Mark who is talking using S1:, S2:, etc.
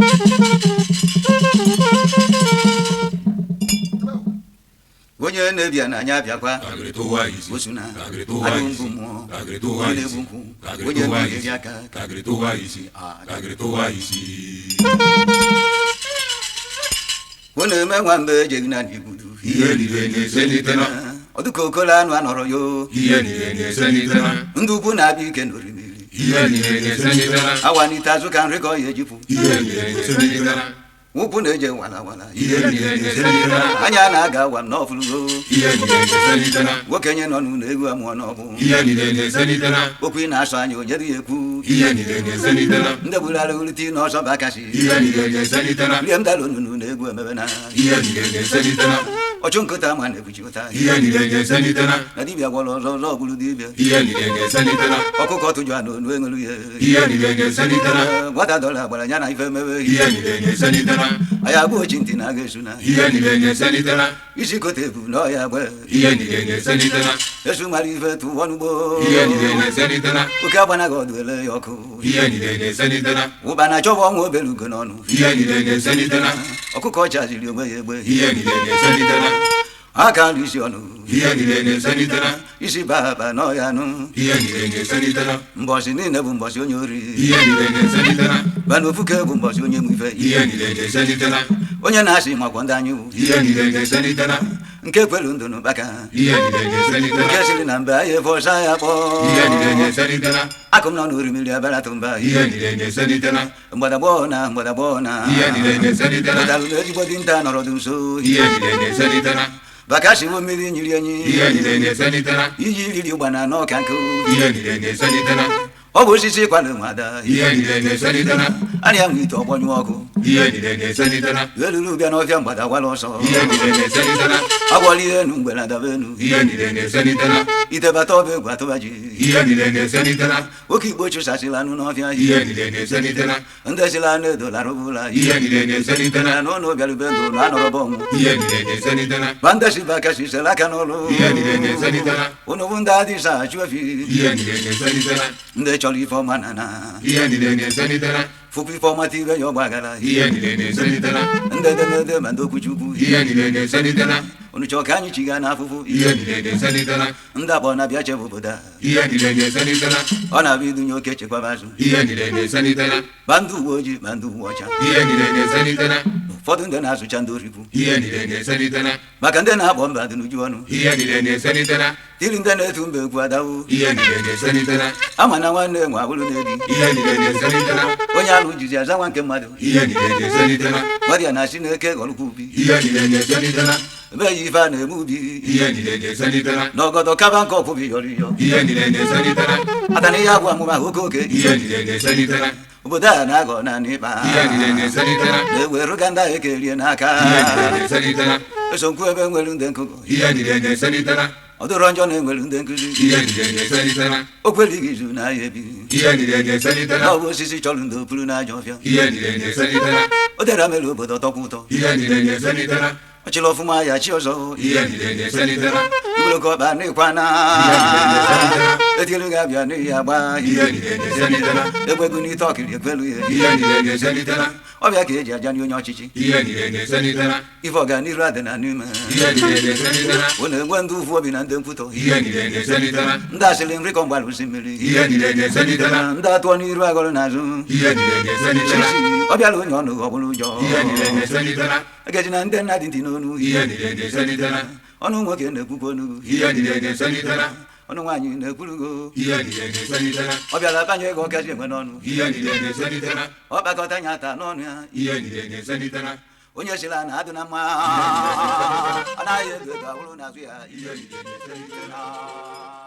S1: onye na-ebia na anya abịakwa
S2: Kagịrị tụwa isi.
S1: osuna
S2: Kagịrị tụwa
S1: adụ
S2: isi.
S1: mbụ mmụọ
S2: Kagịrị tụwa
S1: onye
S2: isi.
S1: na-egbu nkwụ
S2: Kagịrị
S1: onye
S2: tụwa
S1: na-eri
S2: isi.
S1: aka
S2: Kagịrị tụwa isi.
S1: Ah,
S2: Kagịrị tụwa isi.
S1: ọ na-eme nwa mgbe ejeghị na n'igbudu
S2: Ihe niile na-eselite na.
S1: ọdụka okolo anụ anọrọ yo
S2: Ihe niile na-eselite na.
S1: ndị ukwu na-abịa ike n'orimiri
S2: Ihe niile na-eselite na.
S1: awanite azụ ka nri ka ọ ya ejipụ
S2: Ihe niile na-eselite na.
S1: ụkwụ na-eje wala wala
S2: Ihe niile na-eselite na.
S1: anya na-aga awa m n'ọfụlụgo
S2: Ihe niile na-eselite na.
S1: nwoke nye nọ n'ụlọ egwu amụọ n'ọbụ
S2: Ihe niile na-eselite na.
S1: okwu ị na-asọ anya onye dị ya ekwu
S2: Ihe niile na-eselite na.
S1: ndị gbugharị ulite n'ọsọ bakasị
S2: Ihe niile na-eselite na.
S1: rie m dara onunu na egwu emebe na
S2: Ihe niile na-eselite na.
S1: ọchụ nkụta ma na-ebuchi ụta
S2: Ihe niile na-eselite na.
S1: na dibịa gwọrọ ọzọ ọzọ bụrụ dibịa
S2: Ihe niile na-eselite na.
S1: ọkụkọ tụjụ anụ onu enwelu ya
S2: Ihe niile na-eselite na.
S1: nwata dọla gbara ya na ife mebe
S2: Ihe niile na-eselite na.
S1: anyị agba ochi ntị na aga esu na
S2: Ihe niile na-eselite na.
S1: isi kote ebu na ọya gbe
S2: Ihe niile na-eselite na.
S1: esu mara ife tụwọ n'ugbo
S2: Ihe niile na-eselite na.
S1: oke agbanaghị ọdụ ele ya ọkụ
S2: Ihe niile na-eselite na.
S1: ụba na chọba ọnwa obere ugo n'ọnụ
S2: Ihe niile na-eselite na.
S1: ọkụkọ chaziri onwe ya egbe
S2: Ihe niile na-eselite na.
S1: aka nri isi ọnụ
S2: Ihe niile na-eselite na.
S1: isi baba n'ọya nụ
S2: Ihe niile na-eselite na.
S1: mbọsị niile bụ mbọsị onye ori
S2: Ihe niile na-eselite na.
S1: bana ofuke bụ mbọsị onye nwe ife
S2: Ihe niile na-eselite na.
S1: onye na-asị makwa ndị anyị wụ
S2: Ihe niile na-eselite na.
S1: nke kwelu ndụ n'ụkpaka
S2: Ihe niile na-eselite
S1: nke
S2: na.
S1: siri na mbe anyị efọsa ya kpọọ
S2: Ihe niile na-eselite na.
S1: akụm nọ n'orimiri abịara tụ mba
S2: Ihe niile na-eselite na.
S1: mgbadagbọọ na mgbadagbọọ na
S2: Ihe niile na-eselite na.
S1: pụtara na ezigbo dinta nọrọ dị nso
S2: Ihe niile na-eselite na.
S1: bakashiwo mmiri nyiri enyi
S2: Ihe niile na-eselite na.
S1: iji riri ụgbana n'ọka nkụ
S2: Ihe niile na-eselite na.
S1: ọ bụ osisi kwado nwada
S2: Ihe niile na-eselite na.
S1: arịa nwe ite ọgbọnyụ ọkụ
S2: Ihe niile na-eselite na.
S1: eluru bịa n'ọfịa mgbada gwara ọsọ
S2: Ihe niile na-eselite na.
S1: agwọla ihe enu mgbe na daba enu
S2: Ihe niile na-eselite na.
S1: ite bata ọba egwu atụba ji
S2: Ihe niile na-eselite na.
S1: oke igbo chụsasịla anụ n'ọfịa
S2: Ihe niile na-eselite na.
S1: ndị sila anụ edo larụbụla
S2: Ihe niile na-eselite na.
S1: na n'ụlọ bịarube ndụ na anọrọba ọnwụ
S2: Ihe niile na-eselite na.
S1: ma ndị si bakasi sere aka n'ụlụ
S2: Ihe niile na-eselite na.
S1: unu bụ ndị adịsa achụ efi
S2: Ihe niile na-eselite na.
S1: ndị chọrọ ife ọma na na
S2: Ihe niile na-eselite na.
S1: fụkwa ife ọma tibe ya ọgbagara
S2: Ihe niile na-eselite na.
S1: ndị edemede ma ndị okwuchukwu
S2: Ihe niile na-eselite na.
S1: unu chọọ ka anyị chiga n'afụfụ
S2: Ihe niile na-eselite na.
S1: ndị akpọ na-abịa chebe obodo a
S2: Ihe niile na-eselite na.
S1: ọ na-abịa idunye oke chekwaba azụ
S2: Ihe niile na-eselite na.
S1: ma ndị uwe ojii ma ndị uwe ọcha
S2: Ihe niile na-eselite na.
S1: ụfọdụ ndị na-asụcha ndị orikwu
S2: Ihe niile na-eselite na.
S1: maka ndị na-akpọ mba dị n'uju ọnụ
S2: Ihe niile na-eselite na.
S1: tiri ndị na-etu mba egwu adawo
S2: Ihe niile na-eselite na.
S1: ama na nwanne nwe abụrụ na-ebi
S2: Ihe niile na-eselite na.
S1: onye alụ jizi aza nwa nke mmadụ
S2: Ihe niile na-eselite na.
S1: ọrịa na-asị n'eke ghọrọkwa ubi
S2: Ihe niile na-eselite na.
S1: ebe ya ife a na-eme ubi
S2: Ihe niile na-eselite na.
S1: na ọgọdọ kaba nke ọkwụbi yọrọ iyọ
S2: Ihe niile na-eselite na.
S1: ata na ihe agwụ amụma oke oke
S2: Ihe niile na-eselite na.
S1: obodo a na-agọ naanị ịkpa
S2: Ihe niile na-eselite na.
S1: na-eweruga ndị ahụ ekerie n'aka
S2: Ihe niile na-eselite na.
S1: esokwu ebe nwere ndị nkụkọ
S2: Ihe niile na-eselite na.
S1: ọ dịrọ njọ na enwere ndị nkụzi
S2: Ihe niile na-eselite na.
S1: o kwelighị izu na ahịa ebi
S2: Ihe niile na-eselite na.
S1: na ọ bụ osisi chọrọ ndị opuru n'ajọ ọfịa
S2: Ihe niile na-eselite na.
S1: o dere mere obodo tọkwa ụtọ
S2: Ihe niile na-eselite na.
S1: ọ chịrị ọfụma ya chi ọzọ
S2: Ihe niile na-eselite na.
S1: igboloko ọkpa n'ịkwa na
S2: Ihe niile na-eselite na.
S1: etielu gị abịa n'ihi agba
S2: Ihe niile na-eselite na.
S1: egbegu n'ite ọkiri ekwelu ya
S2: Ihe niile na-eselite na.
S1: ọbịa ka eji aja onye ọchịchị
S2: Ihe niile na-eselite na.
S1: ife ọganiru adị na n'ime
S2: Ihe niile na-eselite na.
S1: ọ na-enwe ndị ụfụ obi na ndị nkwutọ
S2: Ihe niile na-eselite na.
S1: ndị asịrị nri kọ mgbara osimiri
S2: Ihe niile na-eselite na.
S1: ndị atụọ n'iru agọrọ n'azụ
S2: Ihe niile na-eselite na.
S1: ọ bịala onye ọnụ ọ bụrụ ụjọ
S2: Ihe niile na-eselite na.
S1: egeji na ndị nna dị ntị n'onu
S2: Ihe niile na-eselite na.
S1: ọnụ nwoke na-ekwukwa onu
S2: Ihe niile na-eselite na.
S1: ọnụ nwaanyị na-ekwurugo
S2: Ihe niile na-eselite na.
S1: ọ bịara banye ego ọkazi enwe n'ọnụ
S2: Ihe niile na-eselite na.
S1: ọ kpakọta nya ata n'ọnụ ya
S2: Ihe niile na-eselite na.
S1: onye sila na adụ na mma anaghị ego ego ahụrụ n'azụ ya
S2: Ihe niile na-eselite na.
S1: na